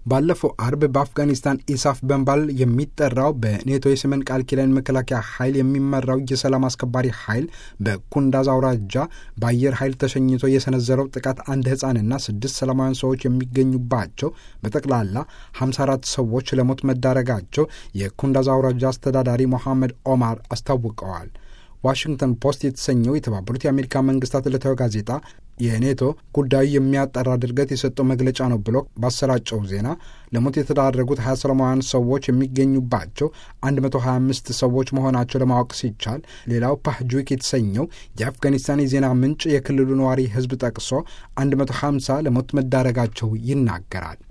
ባለፈው አርብ በአፍጋኒስታን ኢሳፍ በመባል የሚጠራው በኔቶ የሰሜን ቃል ኪዳን መከላከያ ኃይል የሚመራው የሰላም አስከባሪ ኃይል በኩንዳዝ አውራጃ በአየር ኃይል ተሸኝቶ የሰነዘረው ጥቃት አንድ ሕፃንና ስድስት ሰላማውያን ሰዎች የሚገኙባቸው በጠቅላላ 54 ሰዎች ለሞት መዳረጋቸው የኩንዳዝ አውራጃ አስተዳዳሪ ሞሐመድ ኦማር አስታውቀዋል። ዋሽንግተን ፖስት የተሰኘው የተባበሩት የአሜሪካ መንግስታት ዕለታዊ ጋዜጣ የኔቶ ጉዳዩ የሚያጠራ ድርገት የሰጠው መግለጫ ነው ብሎ ባሰራጨው ዜና ለሞት የተዳረጉት ሀያ ሰላማውያን ሰዎች የሚገኙባቸው 125 ሰዎች መሆናቸው ለማወቅ ሲቻል ሌላው ፓህጁክ የተሰኘው የአፍጋኒስታን የዜና ምንጭ የክልሉ ነዋሪ ህዝብ ጠቅሶ 150 ለሞት መዳረጋቸው ይናገራል።